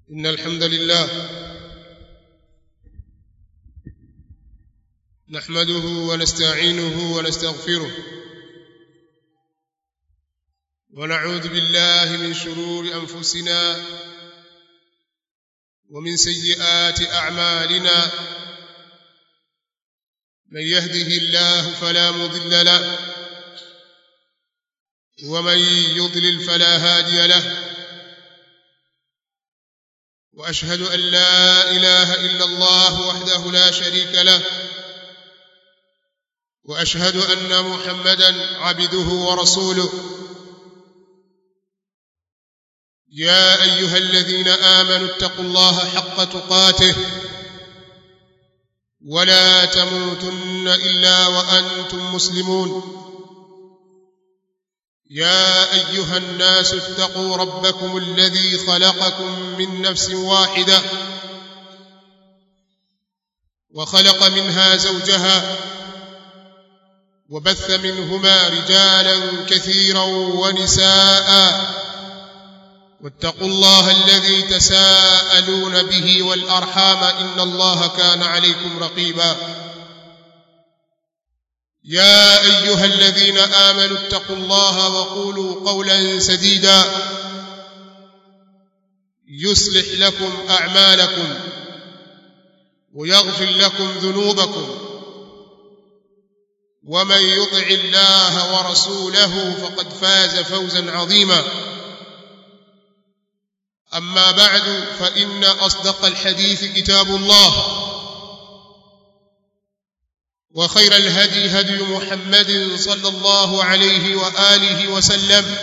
إن الحمد لله نحمده ونستعينه ونستغفره ونعوذ بالله من شرور أنفسنا ومن سيئات أعمالنا من يهده الله فلا مضل له ومن يضلل فلا هادي له واشهد ان لا اله الا الله وحده لا شريك له واشهد ان محمدا عبده ورسوله يا ايها الذين امنوا اتقوا الله حق تقاته ولا تموتن الا وانتم مسلمون يا ايها الناس اتقوا ربكم الذي خلقكم من نفس واحده وخلق منها زوجها وبث منهما رجالا كثيرا ونساء واتقوا الله الذي تساءلون به والارحام ان الله كان عليكم رقيبا يا ايها الذين امنوا اتقوا الله وقولوا قولا سديدا يصلح لكم اعمالكم ويغفر لكم ذنوبكم ومن يطع الله ورسوله فقد فاز فوزا عظيما اما بعد فان اصدق الحديث كتاب الله وخير الهدي هدي محمد صلى الله عليه واله وسلم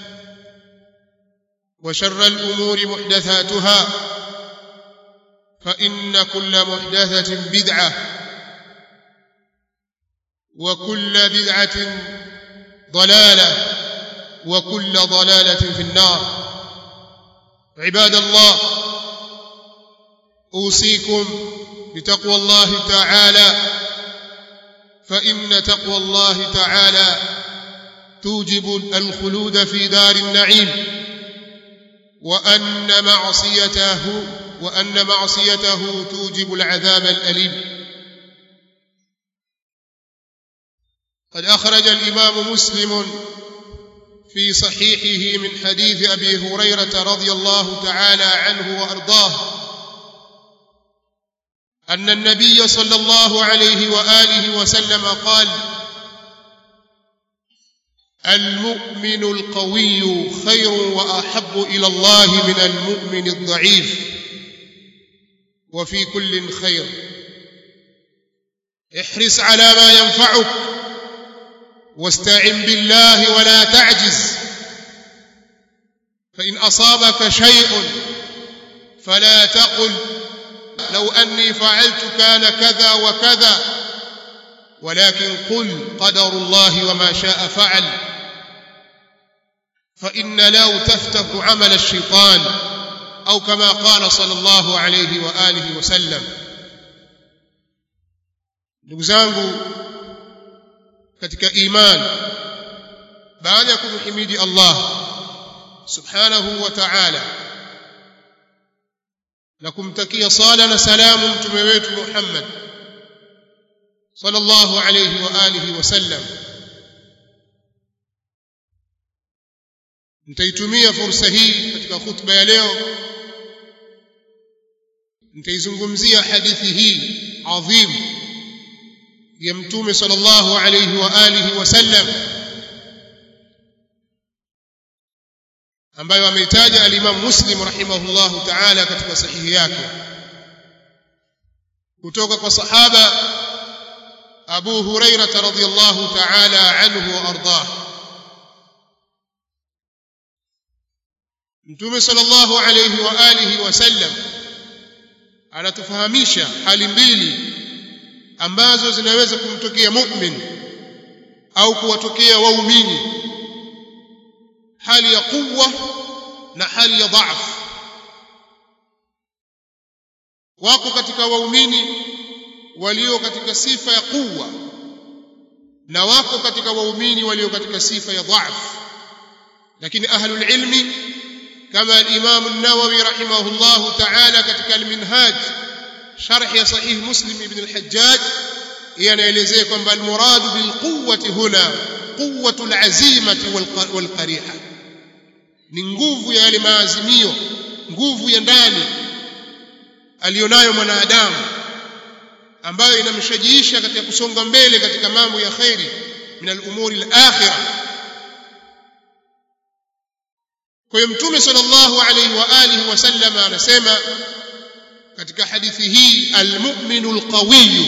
وشر الامور محدثاتها فان كل محدثه بدعه وكل بدعه ضلاله وكل ضلاله في النار عباد الله اوصيكم بتقوى الله تعالى فإن تقوى الله تعالى توجب الخلود في دار النعيم وأن معصيته وأن معصيته توجب العذاب الأليم قد أخرج الإمام مسلم في صحيحه من حديث أبي هريرة رضي الله تعالى عنه وأرضاه أن النبي صلى الله عليه وآله وسلم قال المؤمن القوي خير وأحب إلى الله من المؤمن الضعيف وفي كل خير احرص على ما ينفعك واستعن بالله ولا تعجز فإن أصابك شيء فلا تقل لو أني فعلت كان كذا وكذا ولكن قل قدر الله وما شاء فعل فإن لو تفتح عمل الشيطان أو كما قال صلى الله عليه وآله وسلم ndugu zangu katika iman baada ya kumhimidi Allah subhanahu wa ta'ala na kumtakia sala na salamu mtume wetu Muhammad sallallahu alayhi wa alihi wasallam nitaitumia fursa hii katika khutba ya leo nitaizungumzia hadithi hii adhim ya mtume sallallahu alayhi wa alihi wasallam ambayo ameitaja al-Imam Muslim rahimahullahu ta'ala katika sahihi yake kutoka kwa sahaba Abu Hurairah radhiyallahu ta'ala anhu wa ardah Mtume sallallahu alayhi wa alihi wasallam anatufahamisha hali mbili ambazo zinaweza kumtokea mu'min au kuwatokea waumini hali ya quwwa na hali ya dhaifu wako katika waumini walio katika sifa ya quwwa na wako katika waumini walio katika sifa ya dhaifu lakini ahlul ilmi kama al-Imam an-Nawawi rahimahullah ta'ala katika al-Minhaj sharh ya sahih Muslim ibn al-Hajjaj yanaelezea kwamba al-murad bil quwwati huna quwwatu al-azimati wal qariha ni nguvu ya yale maazimio nguvu ya ndani alionayo mwanadamu ambayo inamshajiisha katika kusonga mbele katika mambo ya khairi min al-umuri al-akhirah kwa hiyo mtume sallallahu alayhi wa alihi wasallam anasema katika hadithi hii al-mu'minu al-qawiyyu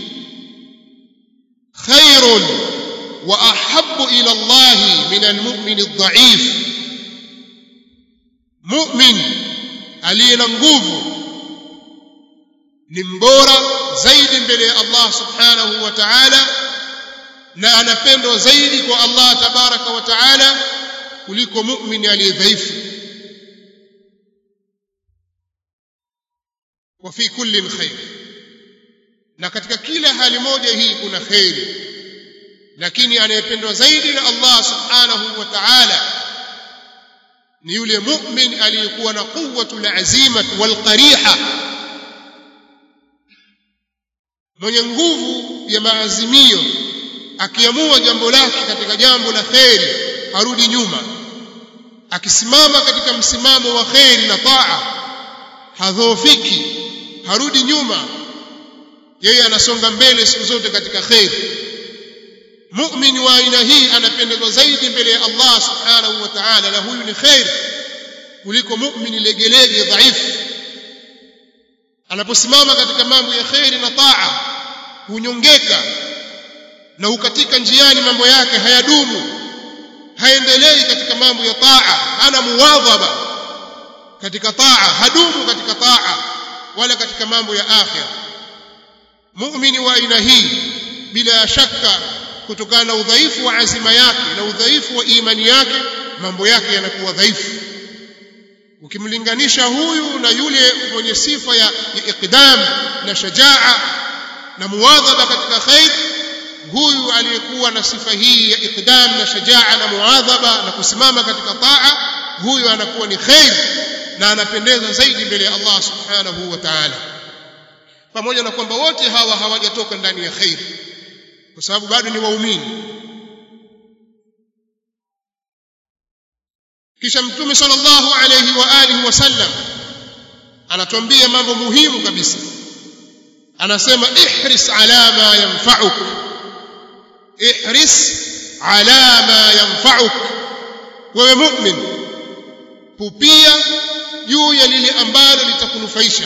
khairun wa ahabbu ila Allah min al-mu'min ad-da'if mu'min aliye na nguvu ni mbora zaidi mbele ya Allah subhanahu wa ta'ala na anapendwa zaidi kwa Allah tabaraka wa ta'ala kuliko mu'min aliye dhaifu wa fi kulli khair na katika kila hali moja hii kuna khairi lakini anayependwa zaidi na Allah subhanahu wa ta'ala ni yule mu'min aliyekuwa na quwwatul azima wal qariha mwenye nguvu ya maazimio akiamua jambo lake katika jambo la kheri harudi nyuma akisimama katika msimamo wa kheri na taa hadhoofiki harudi nyuma yeye anasonga mbele siku zote katika kheri mu'min wa aina hii anapendezwa zaidi mbele ya Allah subhanahu wa ta'ala na huyu ni kheri kuliko mu'min legelege dhaifu anaposimama katika mambo ya kheri na taa hunyongeka na hukatika njiani mambo yake hayadumu haendelei katika mambo ya taa hana muwadhaba katika taa hadumu katika taa wala katika mambo ya akhira muumini wa aina hii bila shaka kutokana na udhaifu wa azima yake na udhaifu wa imani yake mambo yake yanakuwa dhaifu ukimlinganisha huyu na yule mwenye sifa ya, ya iqdam na shajaa na muwadhaba katika khair huyu aliyekuwa na sifa hii ya iqdam na shajaa na muadhaba na kusimama katika taa huyu anakuwa ni khair na anapendeza zaidi mbele ya Allah subhanahu wa ta'ala pamoja na kwamba wote hawa hawajatoka ndani ya khair kwa sababu bado ni waumini kisha mtume sallallahu alayhi wa alihi wasallam anatuambia mambo muhimu kabisa anasema ihris ala ma yanfa'uk ihris ala ma yanfa'uk wewe mu'min pupia juu ya lile ambalo litakunufaisha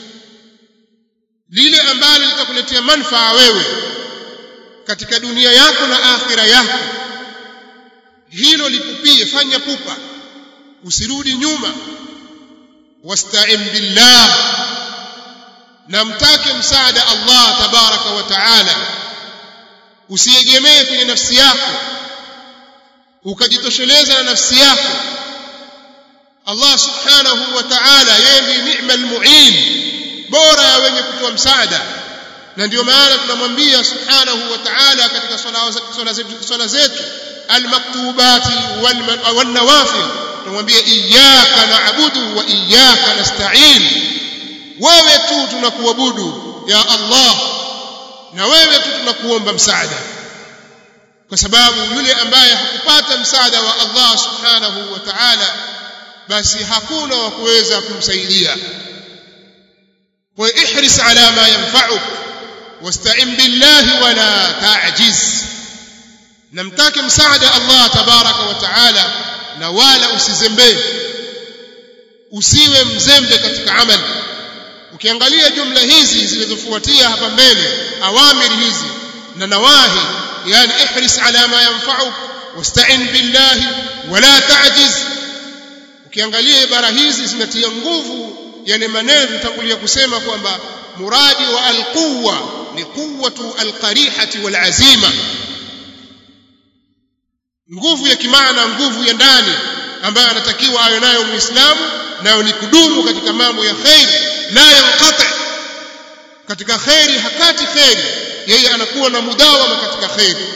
lile ambalo litakuletea manufaa wewe katika dunia yako na akhira yako hilo lipupie fanya pupa usirudi nyuma wasta'in billah na mtake msaada Allah tabaraka wa taala usiegemee kwenye nafsi yako ukajitosheleza na nafsi yako Allah subhanahu wa ta'ala yeye ndiye ni'mal mu'in bora ya wenye kutoa msaada na ndio maana tunamwambia subhanahu wa ta'ala katika swala zetu swala zetu almaktubati wal nawafil tunamwambia iyyaka na'budu wa iyyaka nasta'in wewe tu tunakuabudu ya Allah na wewe tu tunakuomba msaada kwa sababu yule ambaye hakupata msaada wa Allah subhanahu wa ta'ala basi hakuna wa kuweza kumsaidia kwa ihris ala ma yanfa'uk wasta'in billahi wala ta'jiz namtake msaada Allah tabaraka wa ta'ala na wala usizembee usiwe mzembe katika amali ukiangalia jumla hizi zilizofuatia hapa mbele awamiri hizi na nawahi yani ihris ala ma yanfa'uk wasta'in billahi wala ta'jiz ukiangalia ibara hizi zinatia nguvu yani maneno tutangulia kusema kwamba muradi wa alquwa ni quwwatu alqarihati walazima nguvu ya kimaana nguvu ya ndani ambayo anatakiwa awe nayo muislamu nayo ni kudumu katika mambo ya khair la yanqati katika khairi hakati khairi yeye anakuwa na mudawama katika khairi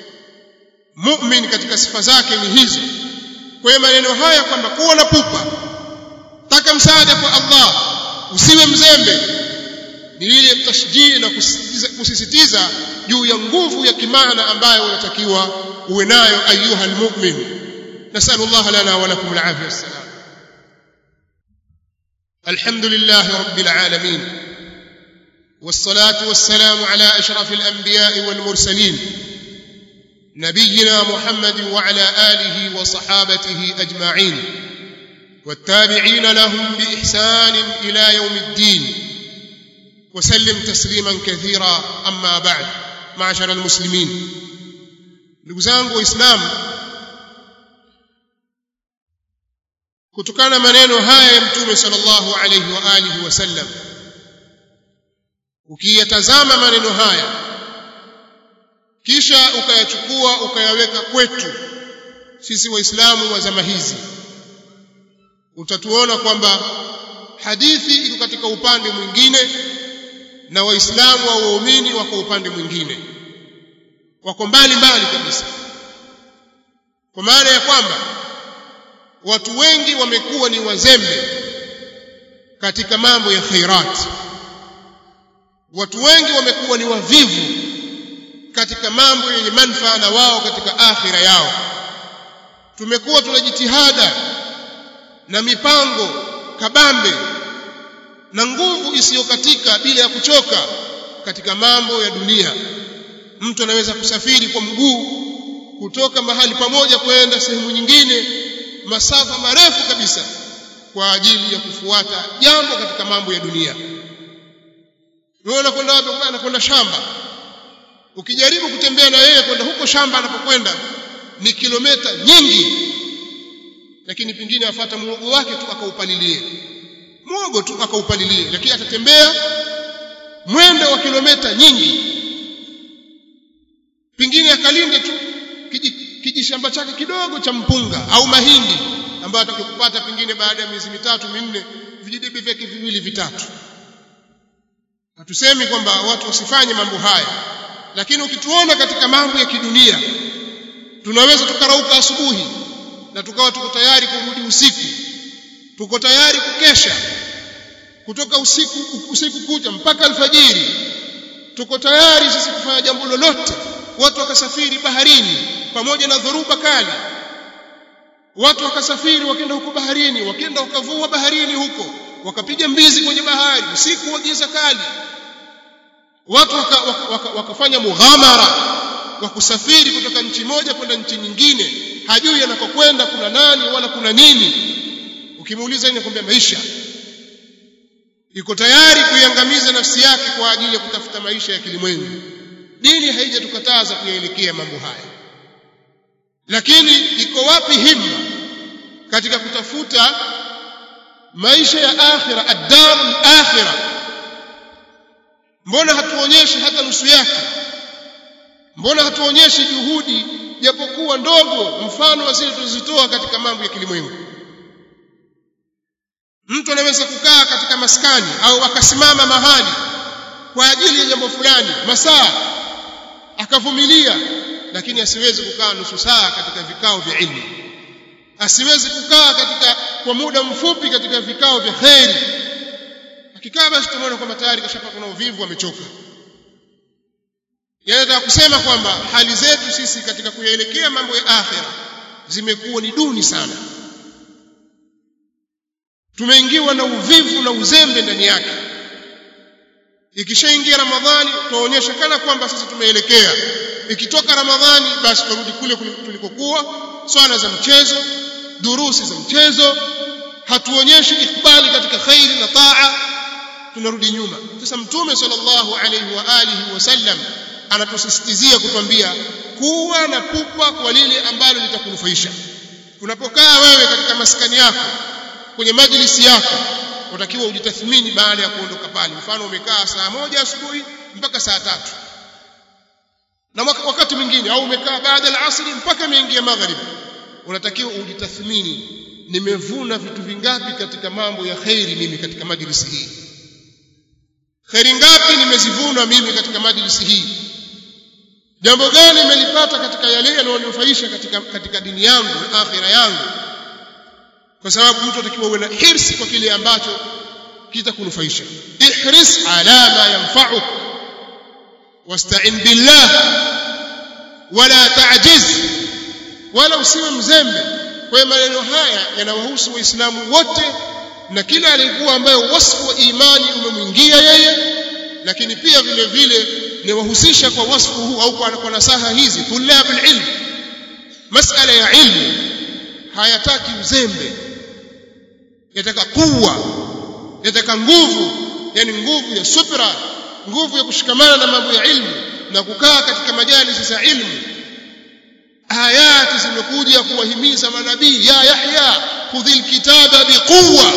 mu'min katika sifa zake ni hizo kwa hiyo maneno haya kwamba kuwa na pupa taka msaada kwa Allah usiwe mzembe ni ile tashjii na kusisitiza, kusisitiza juu ya nguvu ya kimaana ambayo unatakiwa uwe nayo ayuha almu'min nasalu Allah lana wa lakum alafia wassalam الحمد لله رب العالمين والصلاة والسلام على أشرف الأنبياء والمرسلين نبينا محمد وعلى آله وصحابته أجمعين والتابعين لهم بإحسان إلى يوم الدين وسلم تسليما كثيرا أما بعد معشر المسلمين لقزانق وإسلام kutokana maneno haya ya mtume sallallahu alayhi wa alihi wasallam ukiyatazama maneno haya kisha ukayachukua ukayaweka kwetu sisi waislamu wa zama hizi utatuona kwamba hadithi iko katika upande mwingine na waislamu au waumini wako upande mwingine wako mbali mbali kabisa kwa maana ya kwamba watu wengi wamekuwa ni wazembe katika mambo ya khairat watu wengi wamekuwa ni wavivu katika mambo yenye manufaa na wao katika akhira yao tumekuwa tuna jitihada na mipango kabambe na nguvu isiyokatika bila ya kuchoka katika mambo ya dunia mtu anaweza kusafiri kwa mguu kutoka mahali pamoja kwenda sehemu nyingine masafa marefu kabisa kwa ajili ya kufuata jambo katika mambo ya dunia wewe unakwenda wapi anakwenda shamba ukijaribu kutembea na yeye kwenda huko shamba anapokwenda ni kilomita nyingi lakini pengine afuata muogo wake tu akaupalilie muogo tu akaupalilie lakini atatembea mwendo wa kilomita nyingi pengine akalinde tu kijishamba chake kidogo cha mpunga au mahindi ambayo atakupata pengine baada ya miezi mitatu minne vijidebe vyake viwili vitatu hatusemi kwamba watu wasifanye mambo haya lakini ukituona katika mambo ya kidunia tunaweza tukarauka asubuhi na tukawa tuko tayari kurudi usiku tuko tayari kukesha kutoka usiku usiku kucha mpaka alfajiri tuko tayari sisi kufanya jambo lolote watu wakasafiri baharini pamoja na dhoruba kali watu wakasafiri wakenda huko baharini wakenda wakavua baharini huko wakapiga mbizi kwenye bahari usiku wa giza kali watu waka, waka, waka, wakafanya mughamara wa kusafiri kutoka nchi moja kwenda nchi nyingine hajui anakokwenda kuna nani wala kuna nini ukimuuliza inakwambia maisha iko tayari kuiangamiza nafsi yake kwa ajili ya kutafuta maisha ya kilimwengu dini haijatukataza kuyaelekea mambo haya lakini iko wapi himma katika kutafuta maisha ya akhira ad-darul akhira mbona hatuonyeshi hata nusu yake mbona hatuonyeshi juhudi japokuwa ndogo mfano wa zile tulizitoa katika mambo ya kilimwengu mtu anaweza kukaa katika maskani au akasimama mahali kwa ajili ya jambo fulani masaa akavumilia lakini asiwezi kukaa nusu saa katika vikao vya ilmu asiwezi kukaa katika kwa muda mfupi katika vikao vya kheri akikaa basi tumeona kwamba tayari kashapata na uvivu amechoka yanataka kusema kwamba hali zetu sisi katika kuyaelekea mambo ya akhira zimekuwa ni duni sana tumeingiwa na uvivu na uzembe ndani yake ikishaingia ramadhani tunaonyesha kana kwamba sisi tumeelekea ikitoka ramadhani basi turudi kule tulikokuwa swala za mchezo durusi za mchezo hatuonyeshi ikbali katika khairi na taa tunarudi nyuma sasa mtume sallallahu alaihi wa alihi wasallam anatusisitizia kutwambia kuwa na pupa kwa lile ambalo litakunufaisha unapokaa wewe katika maskani yako kwenye majlisi yako unatakiwa ujitathmini baada ya kuondoka pale mfano umekaa saa moja asubuhi mpaka saa tatu na wakati mwingine au umekaa baada ya asri mpaka imeingia magharibi unatakiwa ujitathmini nimevuna vitu vingapi katika mambo ya khairi mimi katika majlisi hii khairi ngapi nimezivuna mimi katika majlisi hii jambo gani nimelipata katika yale yanayonufaisha katika, katika dini yangu na akhira yangu kwa sababu mtu atakiwa uwe na hirsi kwa kile ambacho kitakunufaisha ihris ala ma yanfa'uk wasta'in billah wala ta'jiz wala usiwe mzembe kwa maneno haya yanawahusu waislamu wote na kila aliyekuwa ambayo wasfu wa imani umemwingia yeye lakini pia vile vile ni wahusisha kwa wasfu huu au kwa, kwa nasaha hizi tulabul ilm masala ya ilmu hayataki uzembe yataka kuwa yataka nguvu yani nguvu ya subra nguvu ya kushikamana na mambo ya ilmu na kukaa katika majalisi za ilmu ayati zimekuja kuwahimiza manabii ya Yahya khudhil kitaba biquwa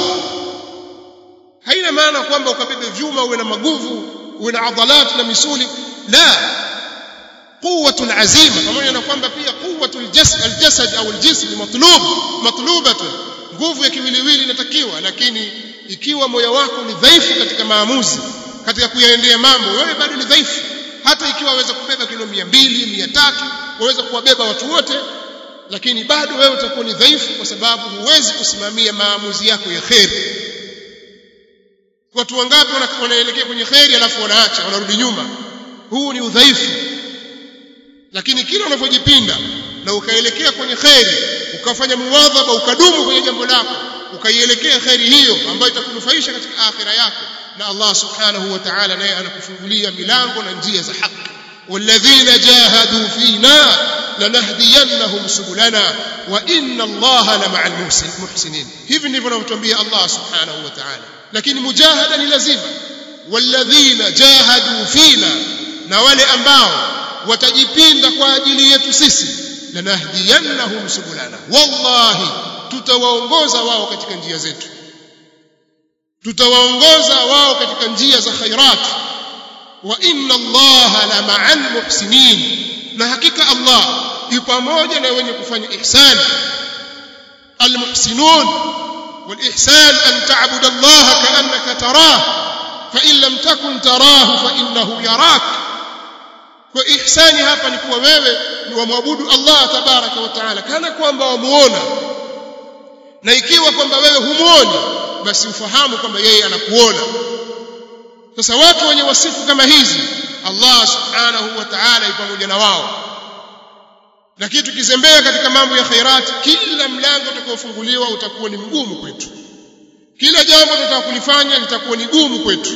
haina maana kwamba ukabebe vyuma uwe na maguvu uwe na adhalat na misuli la quwwatul azima pamoja na kwamba pia quwwatul jasad au aljism matlub matlubatun nguvu ya kiwiliwili inatakiwa lakini ikiwa moyo wako ni dhaifu katika maamuzi katika kuyaendea mambo wewe bado ni dhaifu hata ikiwa waweza kubeba kilo 200 300 waweza kuwabeba watu wote lakini bado wewe utakuwa ni dhaifu kwa sababu huwezi kusimamia maamuzi yako ya kheri watu wangapi wanaelekea kwenye kheri alafu wanaacha wanarudi nyuma huu ni udhaifu lakini kila unavyojipinda na ukaelekea kwenye kheri ukafanya muwadhaba ukadumu kwenye jambo lako ukaielekea kheri hiyo ambayo itakunufaisha katika akhira yako na Allah subhanahu wa ta'ala naye anakufungulia milango na njia za haki والذين جاهدوا فينا لنهدينهم سبلنا وإن الله لمع المحسنين hivi ndivyo anatuambia Allah subhanahu wa ta'ala lakini mujahada ni lazima walladhina jahadu fina na wale ambao watajipinda kwa ajili yetu sisi lanahdiyannahum subulana wallahi tutawaongoza wao katika njia zetu tutawaongoza wao katika njia za khairat wa inna allaha la ma'al muhsinin na hakika allah yu pamoja na wenye kufanya ihsan almuhsinun والإحسان أن تعبد الله كأنك تراه فإن لم تكن تراه فإنه يراك وإحساني hapa ni kuwa wewe ni wamwabudu Allah tabaraka wa taala kana kwamba wamuona na ikiwa kwamba wewe humuoni basi ufahamu kwamba yeye anakuona sasa watu wenye wasifu kama hizi Allah subhanahu wa ta'ala yupo pamoja na wao lakini tukizembea katika mambo ya khairati kila mlango utakaofunguliwa utakuwa ni mgumu kwetu kila jambo tutataka kulifanya litakuwa ni gumu kwetu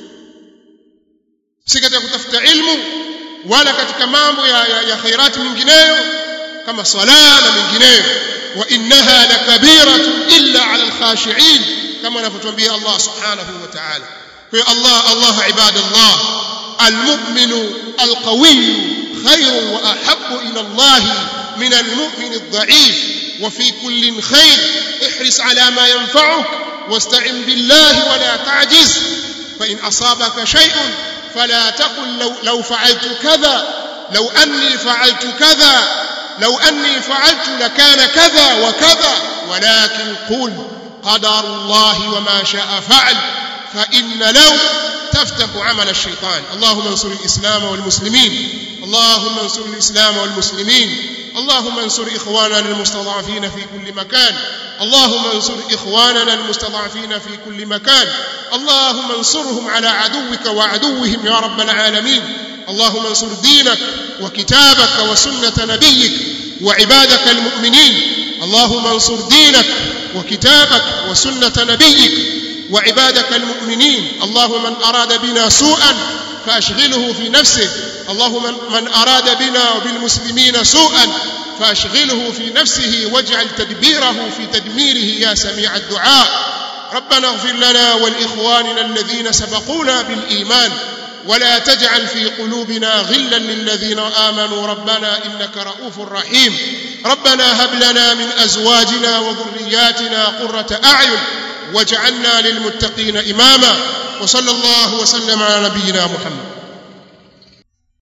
si katika kutafuta ilmu wala katika mambo ya, ya, ya khairati mingineyo kama sala na mingineyo wa innaha lakabiratun illa ala alkhashiin kama anavyotuambia Allah subhanahu wa ta'ala kwa hiyo Allah Allah ibadallah almu'minu alqawiy خير واحب الى الله من المؤمن الضعيف وفي كل خير احرص على ما ينفعك واستعن بالله ولا تعجز فان اصابك شيء فلا تقل لو, لو فعلت كذا لو اني فعلت كذا لو اني فعلت لكان كذا وكذا ولكن قل قدر الله وما شاء فعل فان لو تفتح عمل الشيطان اللهم انصر الإسلام والمسلمين اللهم انصر الإسلام والمسلمين اللهم انصر إخواننا المستضعفين في كل مكان اللهم انصر إخواننا المستضعفين في كل مكان اللهم انصرهم على عدوك وعدوهم يا رب العالمين اللهم انصر دينك وكتابك وسنة نبيك وعبادك المؤمنين اللهم انصر دينك وكتابك وسنة نبيك وعبادك المؤمنين اللهم من أراد بنا سوءا فأشغله في نفسه اللهم من أراد بنا وبالمسلمين سوءا فأشغله في نفسه واجعل تدبيره في تدميره يا سميع الدعاء ربنا اغفر لنا ولإخواننا الذين سبقونا بالإيمان ولا تجعل في قلوبنا غلا للذين آمنوا ربنا إنك رؤوف رحيم ربنا هب لنا من أزواجنا وذرياتنا قرة أعين واجعلنا للمتقين إماما وصلى الله وسلم على نبينا محمد